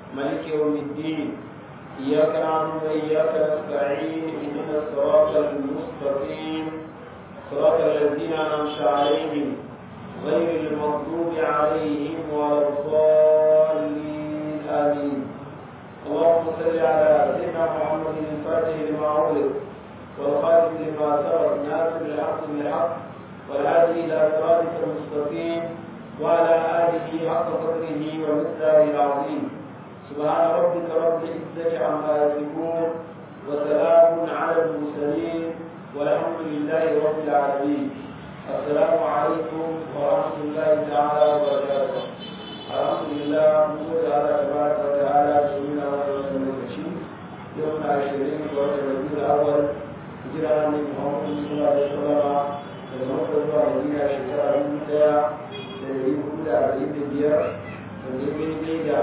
ملك يوم الدين إياك نعبد وإياك نستعين اهدنا الصراط المستقيم صراط الذين أنعمت عليهم غير المغضوب عليهم ولا الضالين آمين اللهم صل على سيدنا محمد الفاتح لما أغلق والخاتم لما سبق ناصر الحق بالحق والهادي إلى صراطك المستقيم وعلى آله حق قدره ومقداره العظيم سبحان ربك رب العزة عما يصفون وسلام على المرسلين والحمد لله رب العالمين السلام عليكم ورحمة الله تعالى وبركاته الحمد لله نقول على تبارك وتعالى سيدنا ورسول المكشين يوم عشرين وقت الربيع الأول هجرة من محمد صلى الله عليه وسلم daga makar zuwa madina shekara dubu daya da dari hudu da arba'in da biyar da daidai da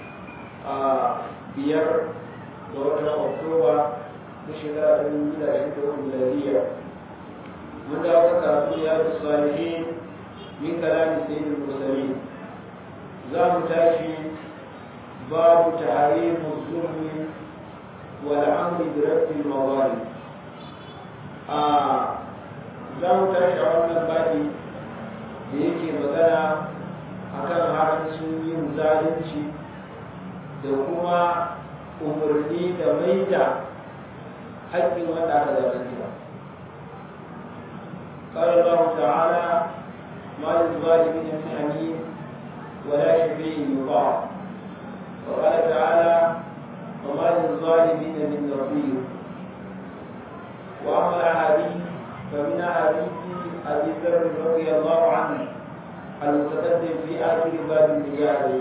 biyar ga watan oktoba na shekara dubu biyu da ashirin da uku miladiya mun dawo ka karatu ya da salihin min kalami sayyidul mursalin za mu tashi babu tahrimu zulmi wal amri bi rabbil mawalim a za mu tashi a wannan babi da yake magana akan haramcin yin zalunci da kuma umarni da maida haƙƙin wanda aka zalunta قال الله تعالى ما للظالمين من حميم ولا شفيع يطاع وقال تعالى وما للظالمين من نصير واما الاحاديث فمن أحاديث أبي ذر رضي الله عنه المتقدم في آخر باب النجاة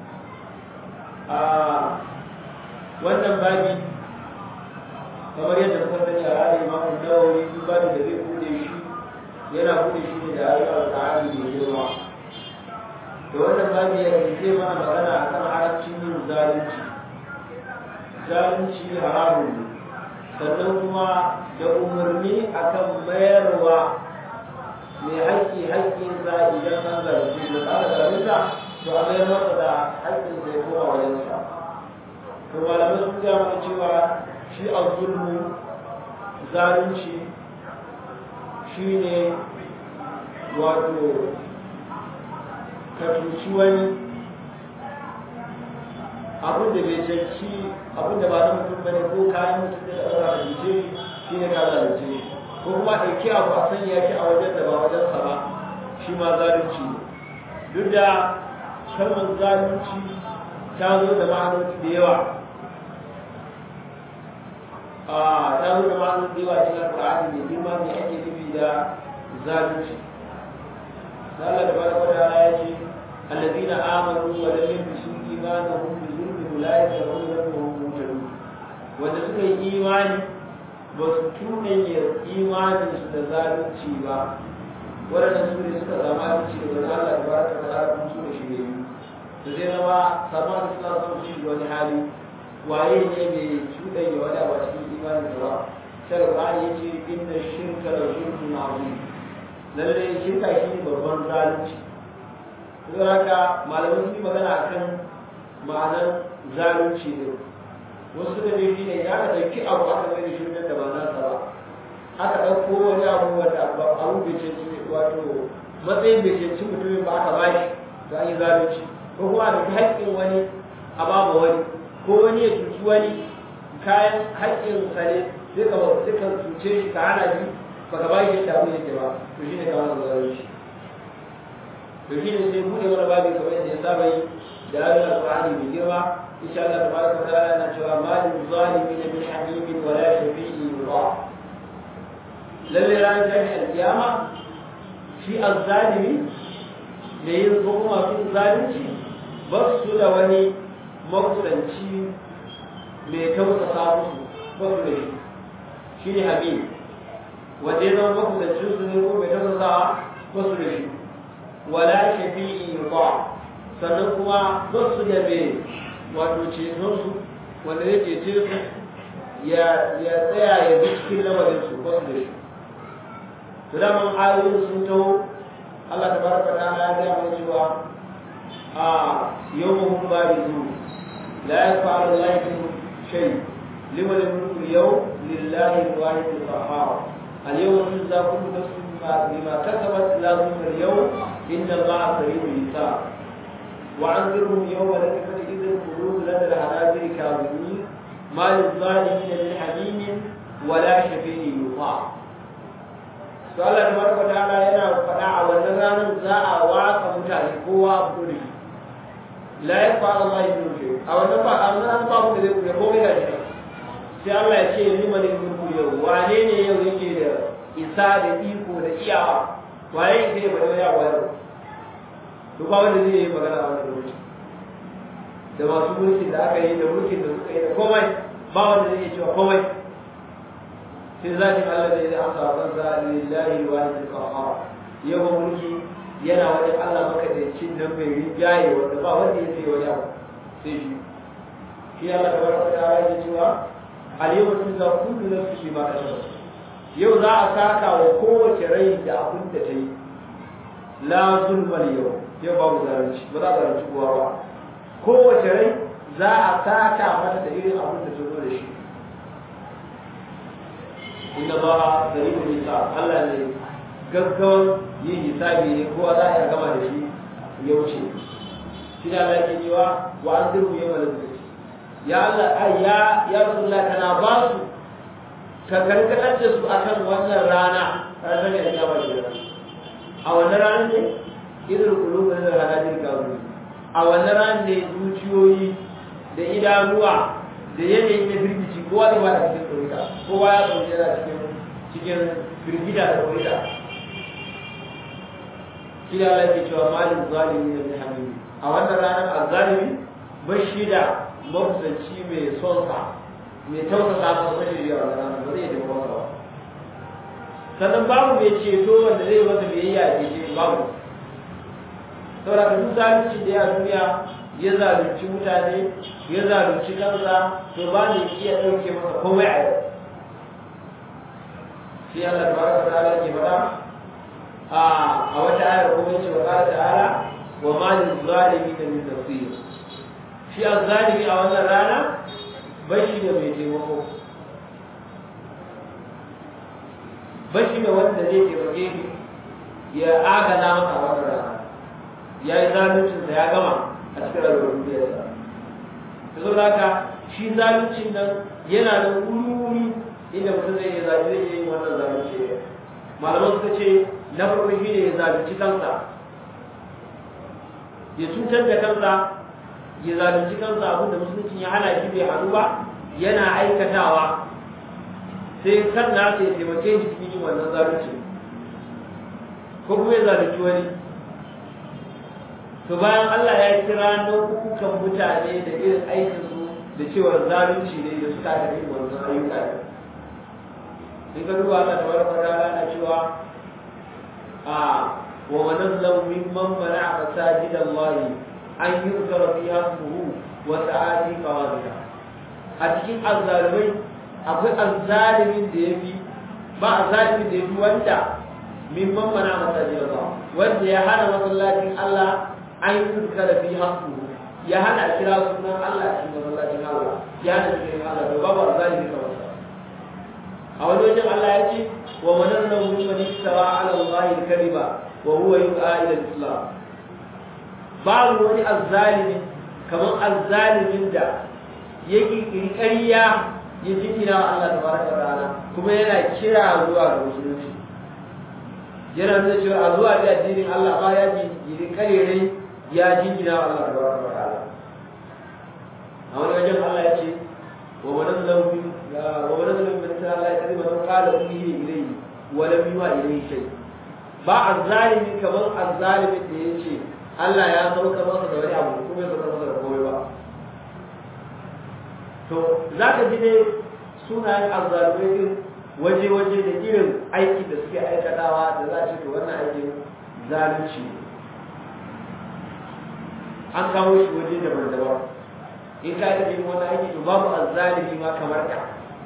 wannan babi kamar yadda kuka sani a ra'ayi imamu nawawi duk babi da zai bude shi yana bude shi ne da ayoyin alƙur'ani mai girma da wannan babi ya zai mana magana akan halaccin yin zalunci zalunci haramun ne sannan kuma da umarni akan mayarwa mai haƙƙi haƙƙinsa idan an zarfi da aka zarfinsa to a mayar masa da haƙƙinsa ya koma wajensa to malamai sun gaya mana cewa shi a zulmu zalunci shi ne wato ka cuci wani abin da bai canci abin da ba na mutum bane ko kayan mutum da ɗaura da cuce shi ne ka zalunce shi ko kuma ɗauki abu a sanya shi a wajen da ba wajen sa ba shi ma zalunci ne duk da kalmar zalunci ta zo da ma'anoni da yawa a ta zo da ma'anoni da yawa cikin alƙur'ani mai girma ne ake nufi da zalunci Allah da bada wata ya ce الذين آمنوا ولم يلبسوا إيمانهم بظلم أولئك لهم ذنبهم مهتدون wanda suka yi imani ba su tunanya imaninsu da zalunci ba waɗanda su ne suka zama abinci da wani Allah da baraka da ala kuma su da shirye su zai zama sama da suna son su shiga wani hali waye ne mai cuɗanya wani abu a cikin imanin da ba sai da ya ce inna shirka da zulmun azim lallai shirka shi ne babban zalunci don haka malamai sun yi magana akan ma'anar zalunci ne wasu da shi ne ya ka ɗauki abu aka mai da shi da ba nasa ba aka ɗauko wani abu wanda abu bai ce wato matsayin bai ce mutumin ba aka bashi to an yi zalunci ko kuma a ɗauki haƙƙin wani a babu wani ko wani ya cuci wani kayan haƙƙin sa ne sai ka sai ka cuce shi ka hana shi baka ba shi yadda abu yake ba to shine ka masa zalunci to shine sai buɗe wani babu kamar yadda ya saba yi da ayoyin alƙur'ani mai girma إن شاء الله تبارك وتعالى نجوى ما للظالمين من حميم ولا شفيع يطاع للي لا يجمع القيامة في الظالم لينظروا في الظالم بس لوني مقصنشي mai tausasa musu basu da shi shi ne habib wanda ya zama makusancin su ne ko mai tausasa basu da shi wala shafi'i ba sannan kuma basu da mai wato cetonsu wanda ya cece su ya tsaya ya bi cikin lamarin su ba su da shi to da man ayoyin sun taho Allah ta baraka ta ya ga mai cewa a yawmuhum barizu la yaf'alu Allahu shay liman al-mulku al-yawm lillahi al-wahid al-qahhar al-yawma tujza kullu nafsin bima kasabat la zulma al-yawm inna Allaha sari'ul hisab وعنذرهم يوم الأزفة إذ القلوب لدى الحناجر كاظمين ما للظالمين من حميم ولا شفيع يطاع to Allah tabaraka ta'ala yana faɗa a wannan ranar za a waka mutane kowa a kuri la ya fara Allah ya yi a wannan ba a wannan ba mu da zai kure komai da shi sai Allah ya ce ni mani mulku yau wane ne yau yake da isa da iko da iyawa waye yake da bada yawa yau to ba wanda zai yi magana a wannan lokaci da masu mulkin da aka yi da mulkin da suka yi da komai ba wanda zai iya cewa komai sai zatin Allah da ya amsa wa kansa lillahi wahid al-qahhar yawan mulki yana wajen Allah maka da cin nan mai rijaye wanda ba wanda ya sai wani abu sai shi shi Allah ta baraka da ya cewa al-yawma tujza kullu nafsin bima kasabat yau za a saka wa kowace rai da abin da ta yi la zulmal yau yau babu zalunci ba za a zalunci kowa ba kowace rai za a saka mata da irin abin da ta zo da shi inna ba da yi hisab Allah ne gaggawan yin hisabi ne kowa za a gama da shi ya wuce shi da Allah ke cewa wa an dirku yau da zuci ya Allah ai ya ya Rasulullah kana ba su ka karkatar da su akan wannan rana ranar da ya ba shi a wannan ranar ne idan kulubu da rana din gawo a wannan ranar ne zuciyoyi da idanuwa da yanayi na firgici kowa da ba da cikin tsorita kowa ya tsorita yana cikin cikin firgida da tsorita shi da Allah ke cewa malin zalimi da hamimi a wannan ranar azzalimi bashi da mafusanci mai son sa mai tausasa masa bashi da wannan ranar ba zai da masa ba sannan babu mai ceto wanda zai masa biyayya a ce babu saboda duk zalunci da ya duniya ya zalunci mutane ya zalunci kansa to ba ne iya ɗauke masa komai a yau shi Allah tabaraka ta'ala ke faɗa a a wata ayar kuma yace wa qala ta'ala wa ma lil zalimin min nasir shi azzalimi a wannan rana bai shi da mai taimako bai shi da wanda zai taimake shi ya agaza masa a wannan rana ya yi zaluncinsa ya gama a cikin rayuwar duniyarsa da zo haka shi zaluncin nan yana da wuri inda mutum zai yi zalunci zai yi wannan zalunci malaman suka ce na farko shi ne ya zalunci kansa ya cutar da kansa ya zalunci kansa abin da musulunci ya hana shi bai hannu ba yana aikatawa sai kan nasa ya taimake shi cikin yin wannan zalunci ko kuma ya zalunci wani to bayan Allah ya kira nau'ukan mutane da irin aikinsu da cewa zalunci ne da suka da irin wannan ayyuka ne in ka duba Allah tabaraka wa ta'ala na cewa a wa man azlamu mimman mana'a masajid Allah an yuzkara fiha ismuhu wa sa'ati qawadika a cikin azzalimai akwai azzalimin da yafi ba azzalimin da yafi wanda mimman mana'a masajid Allah wanda ya hana masallacin Allah an yuzkara fiha ismuhu ya hana kira sunan Allah cikin masallacin Allah ya hana cikin Allah to babu azzalimi kamar sa a wani wajen Allah ya ce wa manarna mimman istawa ala Allah al-kariba wa huwa yud'a ila al-islam babu wani azzalimi kamar azzalimin da ya kirkiri ƙarya ya jingina wa Allah tabaraka wa ta'ala kuma yana kira zuwa ga musulunci yana nuna cewa a zuwa da addinin Allah ba ya jingiri karerai ya jingina wa Allah tabaraka wa ta'ala a wani wajen Allah ya ce wa wannan launi wa wannan launi min ta Allah ya kadi man qala uhiya ilayhi wa lam yuha ilayhi shay ba azzalimi kamar azzalimin da yace Allah ya sauka masa da wani abu kuma ya sauka masa da komai ba to zaka ji dai sunayen azzalimai din waje-waje da irin aiki da suke aikatawa da za ce to wannan aikin zalunci an kawo shi waje daban-daban in ka yi yin wani aiki to babu azzalimi ma kamar ka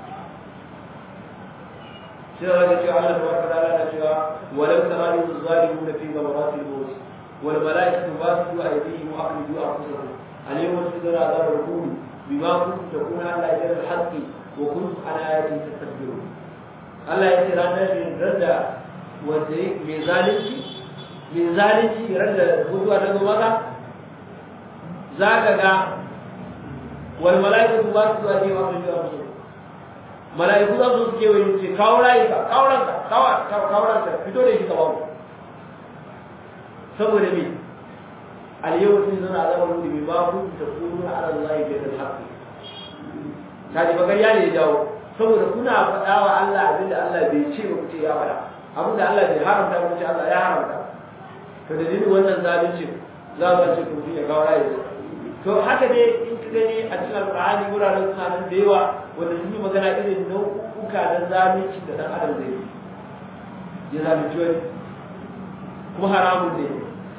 sai da zaka cewa Allah tabaraka ta'ala na cewa walau tara yuz zalimu fi ghamaratil maut wal malaikatu basitu aydihim wa akhriju anfusahum al-yawma tujzuna azab al-huni bima kuntum takuna ala ajr al-haqqi wa kuntum an ayati tastakbirun Allah ya ce ranar da wanda mai zalunci mai zalunci randa mutuwa ta zo maka za ka ga wal mala'iku ba su zuwa cewa sun jiwa musu mala'iku za su suke wani ce kawo rayuka kawo ranka kawo ranka fito da shi ka bawo saboda me al-yawma sun zana azabar wuri bi ma kun ta kunu ala Allah bi al-haqq kaji bagariya ne ya jawo saboda kuna faɗa wa Allah abinda Allah bai ce ba ku ce ya faɗa abinda Allah bai haramta ba ku ce Allah ya haramta to da dalilin wannan zalunci za mu ce ku ya kawo rayuka to haka dai in ka gani a cikin alƙur'ani wuraren suna nan da yawa wanda sun yi magana irin nau'uka na zalunci da ɗan adam zai yi ya zalunci wani kuma haramun ne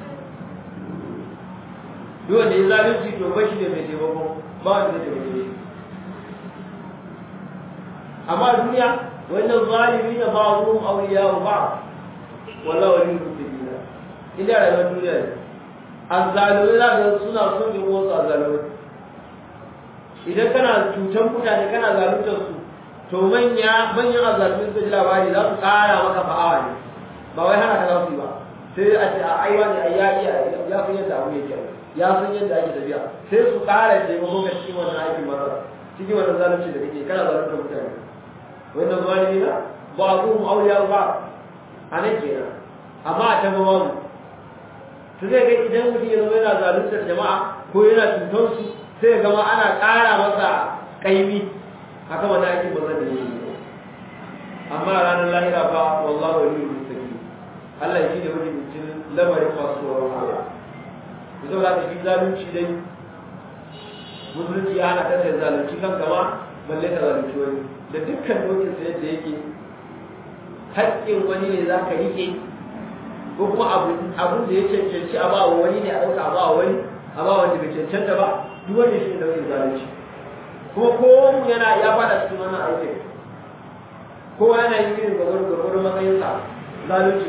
duk wanda ya zalunci to ba shi da mai taimako ba wanda zai taimake shi amma duniya wannan zalimi na ba'dhum awliya'u ba'd wallahu waliyul muttaqin ina rayuwar duniya ne azzalumai za ka suna son yin wasu azzalumai idan kana cutar mutane kana zaluntar su to manya manyan azzalumai suka ji labari za su kara maka fa'awa ne ba wai hana ka za su yi ba sai a ce a aiwa ne a ya iya ya san yadda abu yake ya san yadda ake tafiya sai su kara taimako ga cikin wannan aikin marar cikin wannan zalunci da kake kana zaluntar mutane wannan zalimi na ba a kuma auliya ba a nan kenan amma a can babu to zai ga idan mutum ya zama yana zaluntar jama'a ko yana cutar su sai ya gama ana ƙara masa ƙaimi haka wani aikin ba zan yi amma ranar lahira fa wallahu waliyul muttaqin Allah shi ne wani mutum lamarin masu tsoron Allah ku zauna da shi zalunci dai musulunci ya hana kasa ya zalunci kan gama balle ka zalunci wani da dukkan dokin sa yadda yake haƙƙin wani ne za ka riƙe ko kuma abin da ya cancanci a bawa wani ne a ɗauka a bawa wani a bawa wanda bai cancanta ba duk wanda shi ne daukin zalunci kuma kowa mu yana ya fada cikin wannan aikin kowa yana yin irin gwagwaro gwagwaro matsayinsa zalunci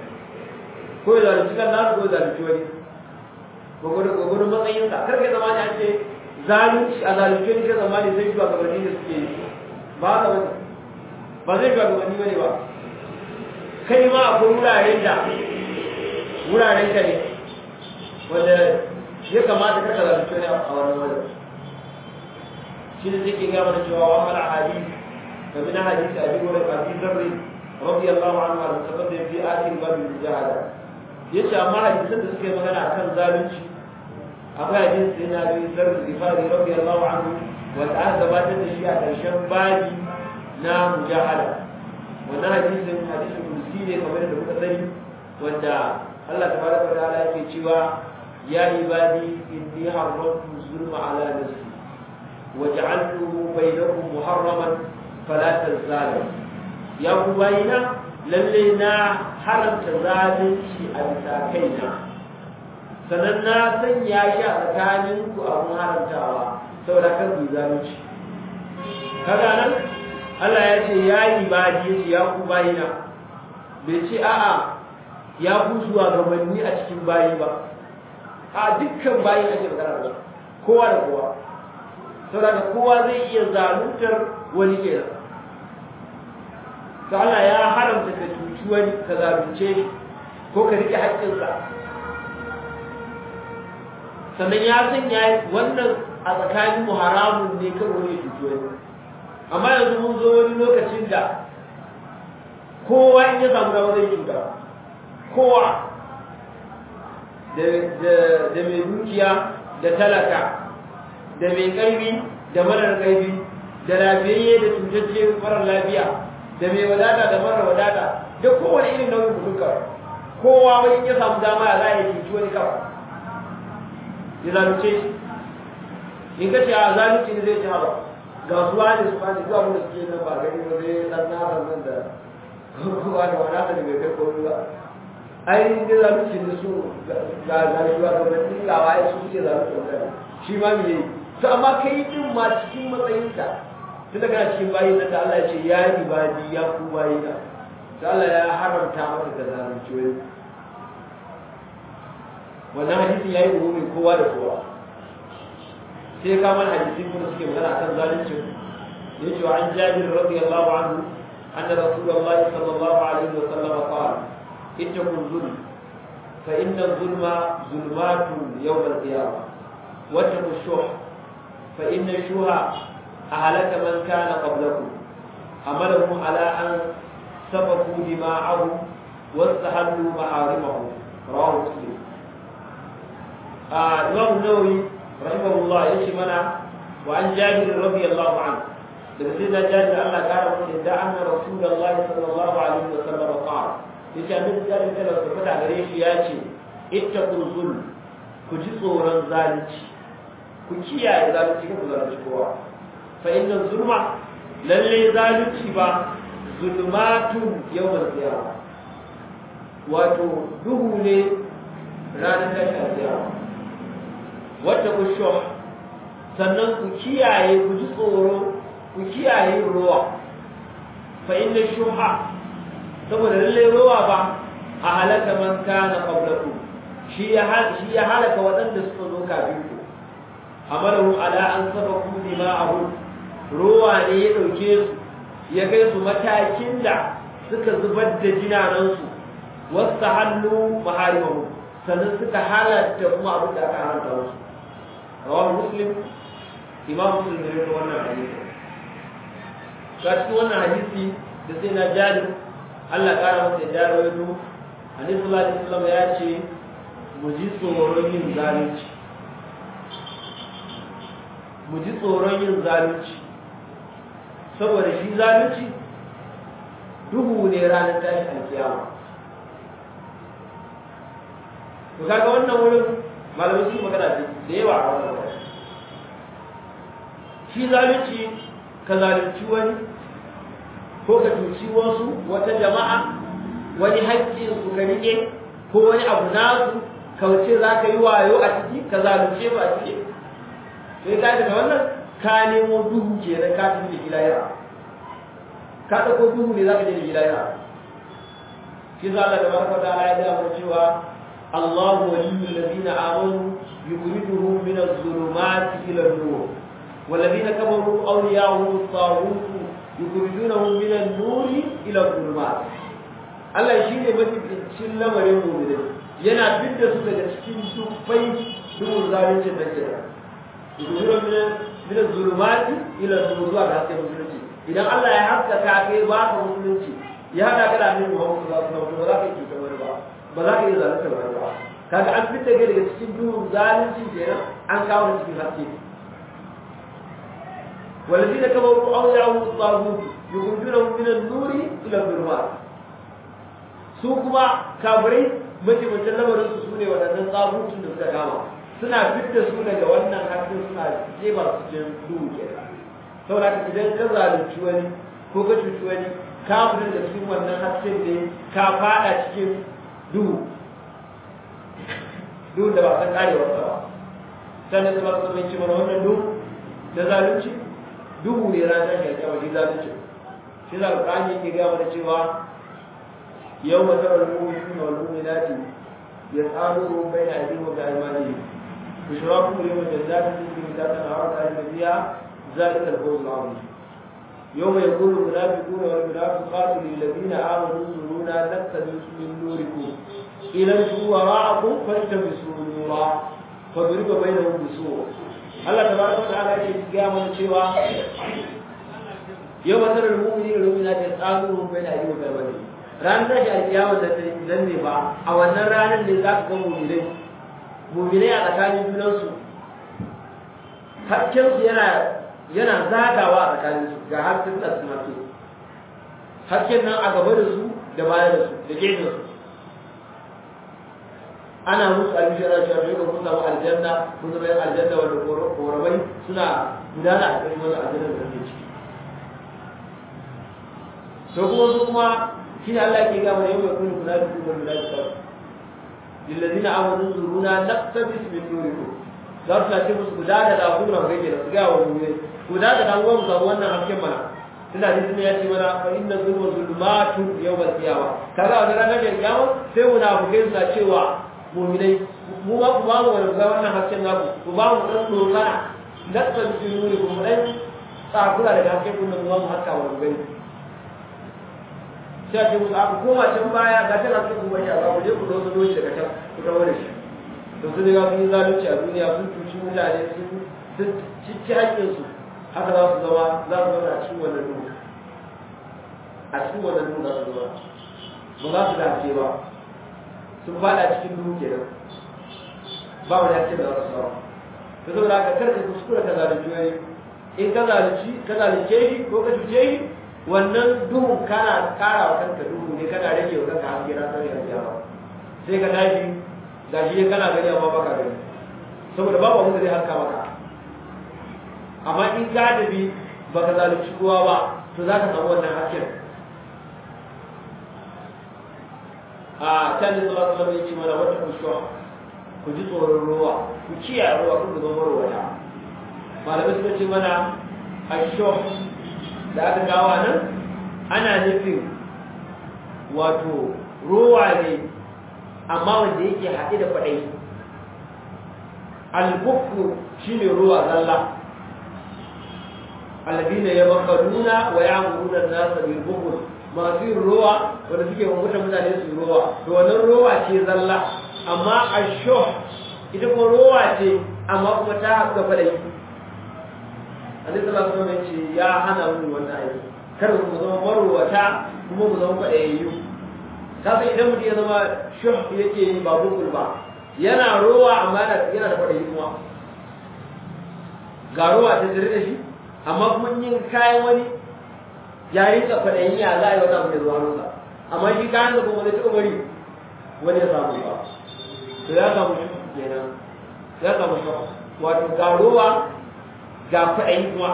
ko ya zalunci kan nasu ko ya zalunci wani gwagwaro gwagwaro matsayinsa kar ka zama ne an ce zalunci a zalunci wani ka zama ne zai shuwa gabanin da suke yi ba ka bane ba zai shuwa gabanin bane ba kai ma akwai wuraren da wuraren ka ne wanda ya kamata ka zalunci wani a wannan wajen shi ne zai gaya mana cewa wa mala hadisi fa min hadisi abi hurairah abi dharr radiyallahu anhu wa taqaddam fi akhir bab al-mujahada yace amma hadisan da suke magana akan zalunci akwai hadisi sai na abi dharr al-ghifari radiyallahu anhu wa ta'ala gabatar da shi a karshen babi na mujahada wannan hadisin hadisin kursi ne kamar da muka sani wanda Allah tabaraka wa ta'ala yake cewa ya ibadi inni harramtu zulma ala nafsi وجعلته بينكم محرما فلا تزالوا يا كوباينا للينا حرم تزالنشي a bisa kaina sannan na sanya shi a tsakaninku abun haramtawa saboda kan ku zalunci kaga nan Allah ya ce ya ibadi ya ce ya ku bayina bai ce a'a ya ku zuwa gabanni a cikin bayi ba a dukkan bayi ake magana da kowa da kowa saboda kowa zai iya zaluntar wani kenan to Allah ya haramta ka cuci wani ka zalunce shi ko ka rike haƙƙinsa sannan ya sanya wannan a tsakanin mu haramun ne kan wani cuci wani amma yanzu mun zo wani lokacin da kowa in ya samu dama zai cuta kowa da mai dukiya da talaka da mai ƙarfi da marar ƙarfi da lafiyayye da cutacce marar lafiya da mai wadata da marar wadata da kowane irin nauyin mutum kawai kowa wani ya samu dama ya za a yi cuci wani kawai ya zalunce shi in ka ce a zalunci ne zai ci haɓa ga su wani su wani zuwa wanda suke nan ba gani ba zai ɗan nasa nan da kowa da wadata da bai kai komai ba ai ne zalunci ne su ga zalunci ba ga wani gawa ya su suke zalunci mutane shi ma me yi to amma kai din ma cikin matsayinka tun daga cikin bayi nan da Allah ya ce ya ibadi ya ku bayi na to Allah ya haramta maka da zalunci wani wannan hadisin yayi umumi kowa da kowa sai ka mana hadisi kuma suke magana akan zalunci yace wa an jabir radiyallahu anhu anna rasulullahi sallallahu alaihi wa sallam qala ittaqul zulm fa inna zulma zulmatun yawm al-qiyamah wattaqu shuh fa inna shuha ahlaka man kana qablakum amalahum ala an sabaku dima'ahum واستحلوا محارمهم رواه مسلم آه الإمام النووي رحمه الله يشي منا وعن جابر رضي الله عنه لما سيدنا جابر الله قال من إذا أن رسول الله صلى الله عليه وسلم قال يشي أن جابر قال وسفت على ريش ياتي اتقوا الظلم كجي صورا ذلك كجي ذلك كجي ذلك كوا فإن الظلم للي ذلك با ظلمات يوم القيامة wato duhu ne ranar tashin alkiyama wata ku shoh sannan ku kiyaye ku ji tsoro ku kiyaye ruwa fa inna shuha saboda lalle ruwa ba a halaka man kana qablaku shi ya shi ya halaka waɗanda suka zo kafin ku amaru ala an sabaku dima'ahu ruwa ne ya dauke su ya kai su matakin da suka zubar da jinanansu wasu hannu maharimahu sannan suka halatta kuma abin da aka haramta musu rawar muslim imam muslim ne da wannan hadisi ga cikin wannan hadisi da sai na jari Allah kara masa ya jari wani hadisi sallallahu alaihi wasallam ya ce mu ji tsoron yin zalunci mu ji tsoron yin zalunci saboda shi zalunci duhu ne ranar tashi alkiyama to kaga wannan wurin malamai sun magana da yawa a wannan wurin shi zalunci ka zalunci wani ko ka cuci wasu wata jama'a wani haƙƙin su ka rike ko wani abu nasu kauce za ka yi wayo a ciki ka zalunce ba a ciki sai ka daga wannan ka nemo duhu ke da ka tafi da gilayya ka ɗauko duhu ne za ka je da gilayya shi za Allah da barka da Allah ya gaya mana cewa الله ولي الذين آمنوا يخرجهم من الظلمات إلى النور والذين كفروا أولياءهم الطاغوت يخرجونهم من النور إلى الظلمات Allah shi ne mafificin lamarin mu'minin yana fidda su daga cikin dubbai dubun zalincin da ke da yuzuran min zulumati ila zuwa ga hasken musulunci idan Allah ya haskaka kai ba ka musulunci ya hada ka da annabi Muhammad sallallahu alaihi wasallam ba za ka yi cutar wani ba ba za ka iya zalunta ba ba kaga an fitta kai daga cikin duhun zalunci kenan an kawo cikin haske والذين كفروا أولياءهم الطاغوت يخرجونهم من النور إلى الظلمات su kuma kafirai mataimakon lamarin su sune waɗannan tsabutun da suka kama suna fitta su daga wannan hasken suna jefa su cikin duhu ke saboda idan ka zalunci wani ko ka cuci wani ka fita da cikin wannan hasken ne ka fada cikin duhu duhu da ba san karewarsa ba sannan da ba su mai ci mana wannan duhu da zalunci duhu ne ran tashi alƙiyama shi zalunci shi za alƙur'ani yake gaya mana cewa yau ma tarar mu'minuna wal mu'minati yas'aluhum bayna aydihim wa bi'aymanihim bushrakum yawma jannatin tajri min tahtiha al-anhar khalidina fiha ذلك الفوز العظيم يوم يقول المنافقون والمنافقات للذين آمنوا انظرونا نقتبس من نوركم إلى وراءكم فالتمسوا نورا فضرب بينهم بسور Allah tabaraka wa ta'ala yake ga mana cewa yau masarar mu'mini da mu'mina ta tsamu bai da yi wa wani ran da shi alkiyama da dan ne ba a wannan ranar ne za ka ga mu'minai mu'minai a tsakanin junansu hakkin su yana yana zagawa a tsakanin su ga hakkin da su mace hakkin nan a gaba da su da baya da su da gefen su ana musu albishara cewa yau kun samu aljanna kun zama yin aljanna wanda korabai suna gudana a cikin wannan aljanna da kake ciki to kuma su kuma shi ne Allah ke gama yau mai kun kuna da kuma da ta lillazina amanu zuruna naqtabis min nurikum za su ce musu guda da da kuma ga ke da su ga wa mu ne guda da dan uwan samu wannan hasken mana tunda hadisi ne ya ce mana fa inna zulma zulmatu yawmal qiyamah kaga wannan ranar da kiyama sai munafikai su cewa muminai mu ba ku ba mu wani ga wannan hasken naku ku ba mu dan dokana natsan jinuri kuma dan tsakura daga haske kun da mu haka wa gani sai ce musu aka koma can baya ga tana cikin kuma ya ba ku je ku dozo doshi daga can ku dawo da shi to su ga sun yi zalunci a duniya sun cuci mutane sun sun cici haƙƙin su haka za su zama za su zama a cikin wannan duhu a cikin wannan duhu za su zama ba za su dace ba sun fada cikin duhu kenan ba wani haƙƙin da za su samu ta zo da kar ka kuskura ka zalunci wani in ka zalunci ka zalunce shi ko ka cuce shi wannan duhun kana kara wa kanka duhu ne kana rage wa kanka haske na sani a kiyama sai ka tashi ga shi kana gani amma baka gani saboda babu abin da zai haska maka amma in ka tafi baka zalunci kowa ba to za ka samu wannan hasken a can da sallallahu alaihi wasallam yake mana wata kushuwa ku ji tsoron ruwa ku kiyaye ruwa kun zama marwata malamai suka ce mana asho da aka gawa nan ana nufin wato ruwa ne amma wanda yake haɗe da kwaɗayi albukku shi ne ruwa zalla alladina ya makaruna wa ya muruna nasa bil bukul masu yin ruwa wanda suke mamutan mutane su ruwa to wannan ruwa ce zalla amma asho ita kuma ruwa ce amma kuma ta haɗu da kwaɗayi Annabi sallallahu alaihi wasallam ce ya hana mu wannan aiki kar mu zama marwata kuma mu zama kwaɗayayyu ka san idan mutum ya zama shuh yake yi ba bukul ba yana rowa amma yana da kwaɗayi kuma ga rowa ta tare da shi amma kuma yin kayan wani ya yi ka kwaɗayi ya za a yi wata abu da zuwa nuna amma shi kayan da kuma zai taɓa bari wani ya samu ba to ya samu shi kenan ya samu shi wato ga rowa ga kwaɗayi kuma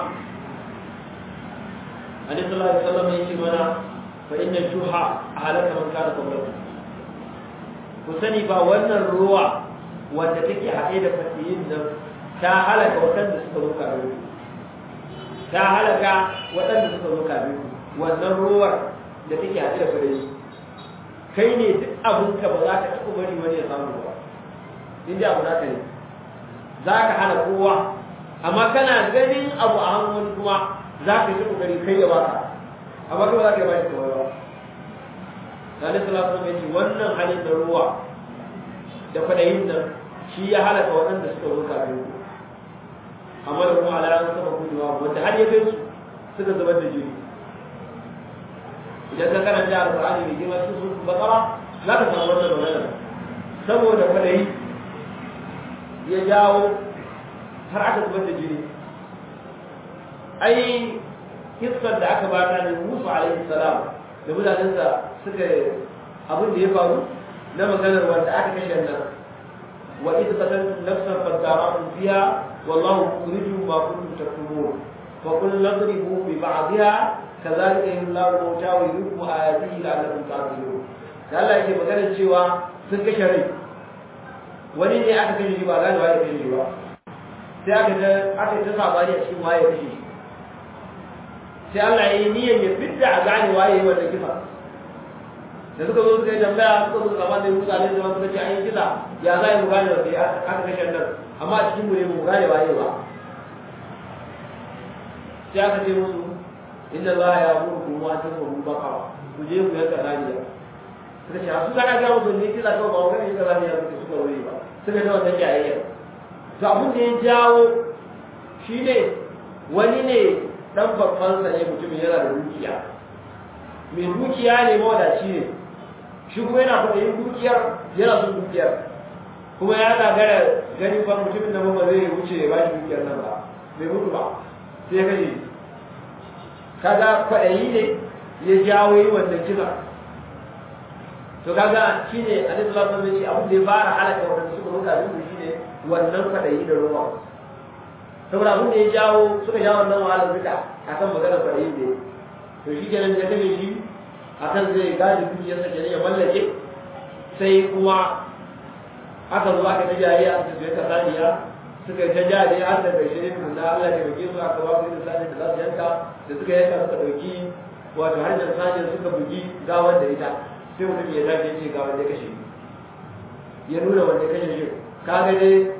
annabi sallallahu alaihi wasallam yake mana fa inna shuha halaka man kana qablakum ku sani ba wannan ruwa wanda take haɗe da fasiyin nan ta halaka waɗanda suka zo kafin ku ta halaka waɗanda suka zo kafin ku wannan ruwar da take haɗe da fasiyin kai ne duk abinka ba za ka taɓa bari wani ya samu ba in dai abu naka ne za ka hana kowa amma kana ganin abu a hannun kuma za ka yi kokari kai ya baka amma kuma za ka yi bashi kawai ba Sani Salatu mai ce wannan halin da ruwa da fadayin nan shi ya halaka waɗanda suka zo kafin ku amma da kuma alaran sama kujewa wanda har ya kai su suka zubar da jini idan ka karanta alƙur'ani mai girma cikin sun bakara za ka samu wannan magana saboda fadayi ya jawo har aka zubar da jini ai kissar da aka bata ne Musa alaihi salam da mutanensa suka abin da ya faru na maganar wanda aka kashe nan wa idh qataltum nafsan fadara'tum fiha wallahu mukhrijum ma kuntum taktumun fa qul nadribu bi ba'dihha kadhalika yullahu mawta wa yuriku ayatihi la'allakum ta'qilun da Allah yake maganar cewa sun kashe rai wani ne aka kashe shi ba gane waye kashe shi ba sai aka ta aka ta sabani a cikin waye kashe shi sai Allah ya yi niyyar ya fidda a gane waye wannan kisa da suka zo suka yi tambaya suka zo gaban da Musa alaihi salam suka ce an yi kisa ya za mu gane wanda ya aka kashe nan amma a cikin mu ne mu gane waye ba sai aka ce musu inna Allah ya amuru wa tasbu baqara ku je ku yanka raniya suka ce su kana ga musu ne kisa kawai ba wani yanka raniya suka suka wuri ba suka ta wannan jayayya to abin da ya jawo shine wani ne dan babban sa ne mutumin yana da dukiya mai dukiya ne mawadaci ne shi kuma yana kwaɗayin dukiyar yana son dukiyar kuma ya gagara gani fa mutumin da ba zai wuce ya bashi dukiyar nan ba bai mutu ba sai ya kashe kaga kwaɗayi ne ya jawo yi wannan kisa to kaga shine alaihi salatu wasallam ce abin da ya fara halaka wanda suka ruka duk shine wannan kwaɗayi da ruwa saboda abin da ya jawo suka jawo wannan wahalar duka akan maganar kwaɗayi ne to shi kenan ya kashe shi akan zai gadi dukiyarsa kenan ya mallake sai kuma aka zo aka ta jariya aka tafiye ka saniya suka ta jariya har da bai shirin da Allah ya bage su aka ba su da saniya da za su yanka da suka yanka suka dauki wato har da saniya suka bugi gawar da ita sai mutum ya tafi ce gawar da kashe ya nuna wanda kashe shi kaga dai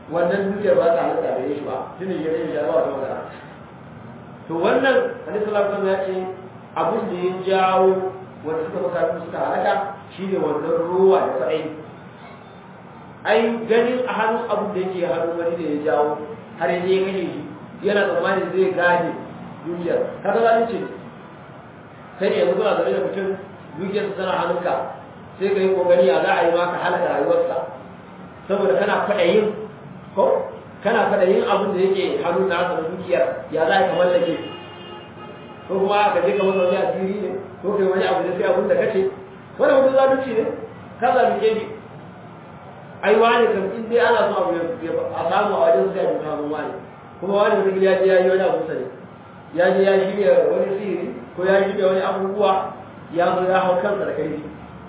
wannan dukiyar ba ta halatta da shi ba tunda ya rage shi ba wata magana to wannan hadisi sallallahu alaihi ya ce abin da ya jawo wanda suka baka suka halaka shine wannan ruwa da kadai ai ganin a hannun abin da yake hannun wani da ya jawo har yanzu ya kashe shi yana tsammanin zai gane dukiyar kaga zalunci ne kai ne yanzu kuna zaune da mutum dukiyarsa tana hannunka sai ka yi kokari a za a yi maka halaka rayuwarsa saboda kana kwaɗayin ko kana kwaɗayin abin da yake hannun nasa na dukiyar ya za a yi kamar da ke ko kuma ka je ka masa wani asiri ne ko kai wani abu da sai abin da kace wani mutum zalunci ne ka zalunce shi ai wani kam in dai ana so abu a samu a wajen sai a bi samun wani kuma wani mutum ya je ya yi wani abu sani ya je ya shirya wani sihiri ko ya shirya wani abubuwa ya zo ya hau kansa da kai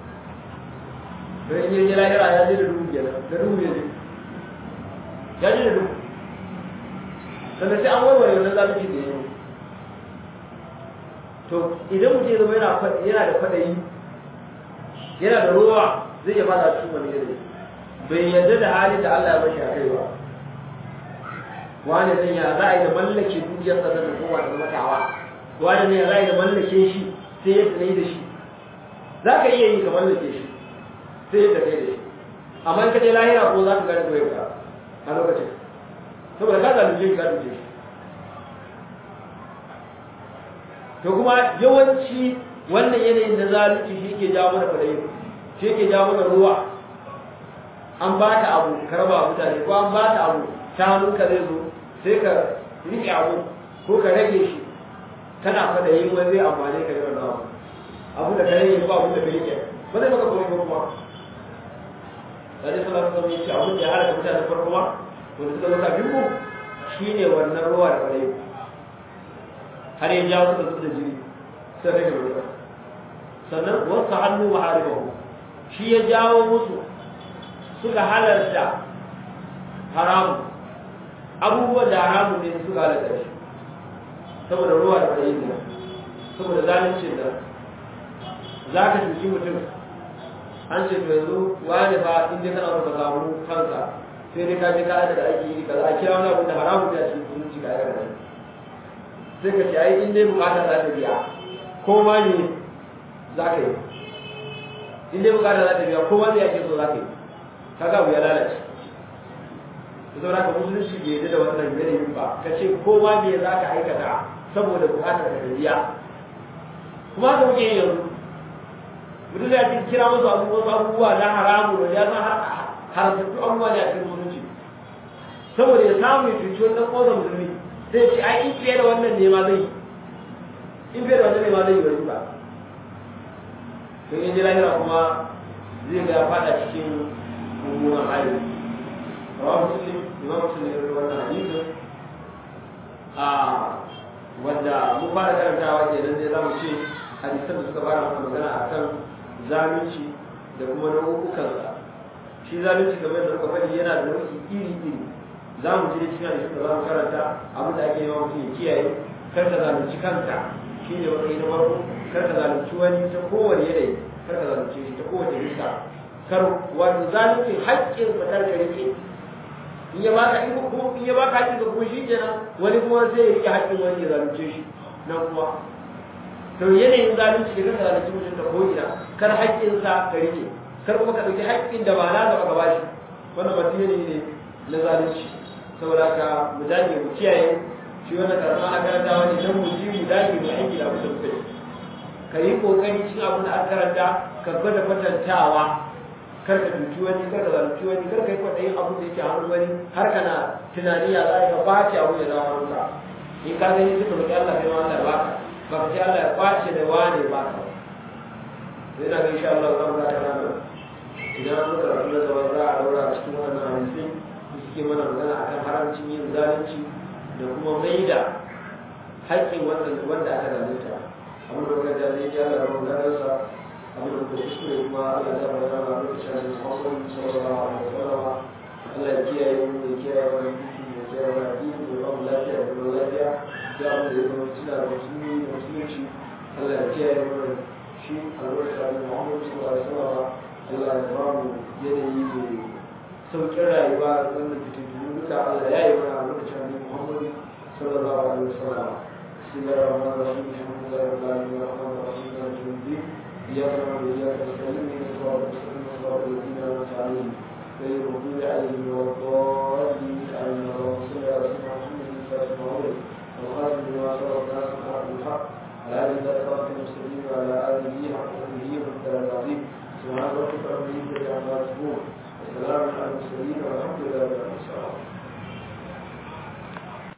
don yin jira yara ya je da dubu kenan da dubu ya je ya je da dubu sannan sai an warware wannan zalunci da ya yi to idan mutum ya zama yana da kwaɗayi yana da ruwa zai iya fada cikin wani yanayi bai yarda da halin da Allah ya bashi a kai ba wani zan ya za a yi da mallake dukiyar sa da kowa da matawa wani ne ya za a yi da mallake shi sai ya tsaye da shi za ka iya yi ka mallake shi sai ya tsaye da shi amma in ka je lahira ko za ka gane doyar ka a lokacin saboda ka zalunce shi ka zalunce shi to kuma yawanci wannan yanayin na zalunci shi ke jawo mana fadayi shi ke jawo mana ruwa an ba ta abu ka raba mutane ko an ba ta abu ta hannunka zai zo sai ka riƙe abu ko ka rage shi kana fada yin wani zai amfani ka yi wannan abu abu da ka rage ko abu da ka riƙe ba zai maka komai ba kuma Tare sallallahu alaihi wasallam yace abin da ya halaka mutane farko ma wanda suka zo kafin ku shine wannan ruwa da fadayi har ya jawo suka zuba da jini sai rage ruwa sannan wasu hannu maharibahu shi ya jawo musu suka halarta haramu abubuwan da haramu ne suka halarta shi saboda ruwa da tsayi ne saboda zalincin da za ka cuci mutum an ce to yanzu wani fa in dai kana so ka samu kanka sai dai ka je ka aika da ake yi kaza a kira wani abu da haramu ne a cikin zumunci ka aika da shi sai ka ce ai in dai bukata za ta biya ko ma ne za ka yi in dai bukata za ta biya ko ma ne ake so za ka yi kaga abu ya lalace da saboda ka musulunci bai yadda da wannan yanayin ba ka ce ko ma me za ka aikata saboda bukatar ka biya kuma haka muke yi yanzu mutum ya ce kira musu abubuwa abubuwa na haramu da ya san haramtattu abubuwa ne a cikin musulunci saboda ya samu ya cuci wannan ƙosa musulmi sai ce ai in fiye da wannan ne ma zai yi in fiye da wannan ne ma zai yi bari ba don in ji lahira kuma zai ga ya fada cikin mummunan hali rawa muslim imam muslim ya wannan hadisin a wanda mun fara karantawa kenan sai za mu ce hadisan da suka fara mana magana akan zalunci da kuma nau'ukansa shi zalunci kamar da muka faɗi yana da nau'i iri iri za mu je cikin hadisin da za mu karanta abin da ake yawan mutum ya kiyaye kar ka zalunci kanka shi ne matsayi na farko kar ka zalunci wani ta kowane yanayi kar ka zalunce shi ta kowace bisa kar wato zalunci haƙƙin sa kar ka rike in ya baka in ko in ya baka haƙƙin ka kuma shi kenan wani kuma sai ya rike haƙƙin wani ya zalunce shi nan kuma to yanayin zalunci da kar ka zalunci mutum ta ko ina kar haƙƙin sa ka rike kar kuma ka ɗauki haƙƙin da ba na gaba ka bashi wannan ba yanayi ne na zalunci saboda haka mu dage mu kiyaye shi wannan karama na karantawa ne don mu ji mu dage mu aiki da abin da muka yi ka yi kokari cikin abin da aka karanta ka gwada kwatantawa kar ka duki wani kar ka zalunci wani kar ka yi kwaɗayin abin da yake hannun wani har kana tunani ya za ka bace abu ya zama hannunka in ka gani suka roƙi Allah kai ma Allah ya baka ba ka ce Allah ya kwace da wane ba ka sai na ga insha Allah za mu ga kana nan idan an muka rabu da zaman za a daura cikin wannan hadisi da suke mana magana akan haramcin yin zalunci da kuma maida haƙƙin wanda aka zalunta abin da kuka jaje ya Allah rabu da ransa abin da kuka kuskure kuma Allah ya bada rana lokacin da Muhammad sallallahu alaihi wasallam Allah ya kiyaye mu ya kiyaye wani duki ya kiyaye wani addini ya ba mu lafiya da kuma lafiya ya mu da zama tuna da musulmi da musulunci Allah ya kiyaye mu shi albarka da Muhammad sallallahu alaihi wasallam Allah ya ba mu yanayi mai sauƙin rayuwa da wannan fitintunu duka Allah ya yi mana a lokacin Annabi Muhammad sallallahu alaihi wasallam bismillahir rahmanir rahim alhamdulillahi rabbil alamin arrahmanir rahim maliki yawmiddin iyyaka na'budu wa iyyaka nasta'in ihdinas siratal mustaqim صراط الذين أنعمت عليهم غير المغضوب عليهم ولا الضالين آمين اللهم صل على سيدنا محمد الفاتح المغرب والخاتم لما سبق ناس الحق بالحق على هذه الصراط المستقيم وعلى آله حق قدره والقدر العظيم سبحان ربك رب العزة عما يصفون وسلام على المرسلين والحمد لله رب العالمين